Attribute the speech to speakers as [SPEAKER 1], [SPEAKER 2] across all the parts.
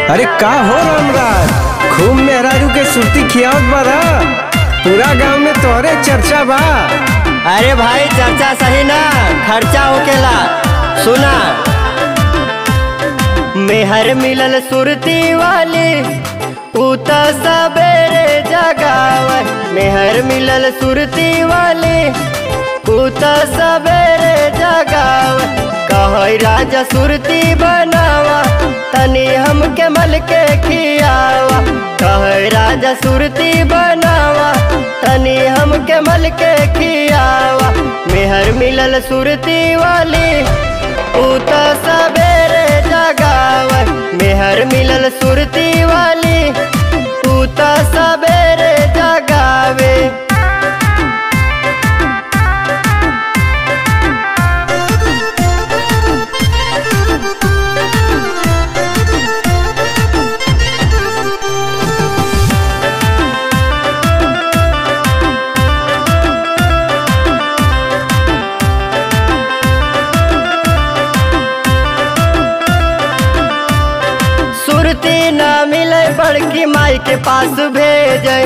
[SPEAKER 1] अरे का हो रामराज खूब मेहरारू के सुर्ती खियावत बड़ा पूरा गांव में तोहरे चर्चा बा
[SPEAKER 2] अरे भाई चर्चा सही ना खर्चा होकेला सुना मेहर मिलल सुरती वाली ऊ त सबेरे जगावे मेहर मिलल सुरती वाली ऊ त सबेरे जगावे कहै राजा सुरती बनावा तनी हमके मल के खियावा कहै राजा सुरती बनावा तनी हमके मल के खियावा मेहर मिलल सुरती वाली ऊ त सबेरे जगावे मेहर मिलल सुरती वाली ऊ त सबेरे जगावे सुरती ना मिले बड़की माई के पास भेजे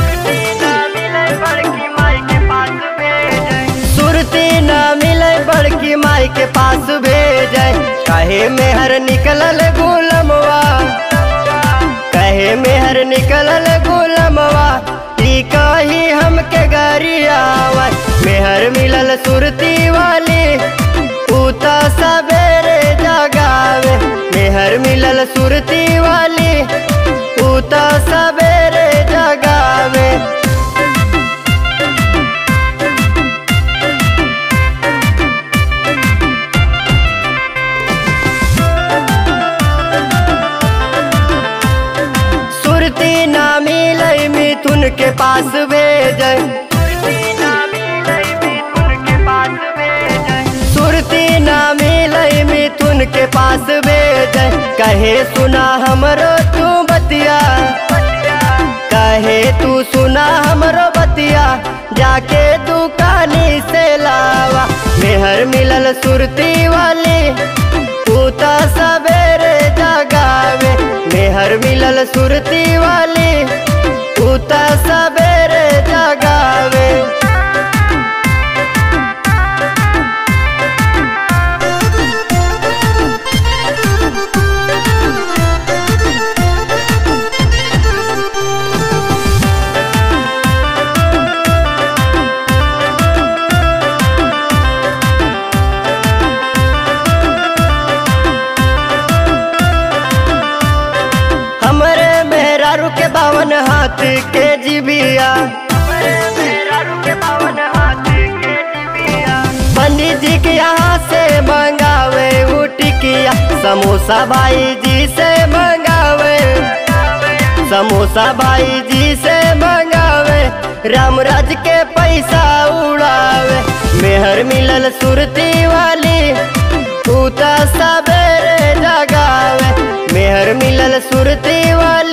[SPEAKER 2] सुरती ना मिले बड़की माई के पास भेजे कहे मेहर निकलल गुलमवा कहे मेहर निकलल गुलमवा ई कही हमके गरियावा मेहर मिलल सुरती वाली ऊ त सबेरे जगावे मेहर मिलल सुरती वाली ऊ त सबेरे जगावे सुरती ना मिले मिथुन के पास भेजे सुरती ना मिले मिथुन के पास भेजे कहे सुना हमरो तू बतिया कहे तू सुना हमरो बतिया जाके दुकानी से लावा मेहर मिलल सुरती वाली तू त सबेरे जगावे मेहर मिलल सुरती वाली तू त सबेरे जगावे हमरे मेहरारू के बावन हाथ के जिबिया पंडित जी के यहाँ से मंगावे ऊ टिकिया समोसा भाई जी से मंगावे समोसा भाई जी से मंगावे रामराज के पैसा उड़ावे मेहर मिलल सुरती वाली तू त सबेरे जगावे मेहर मिलल सुरती वाली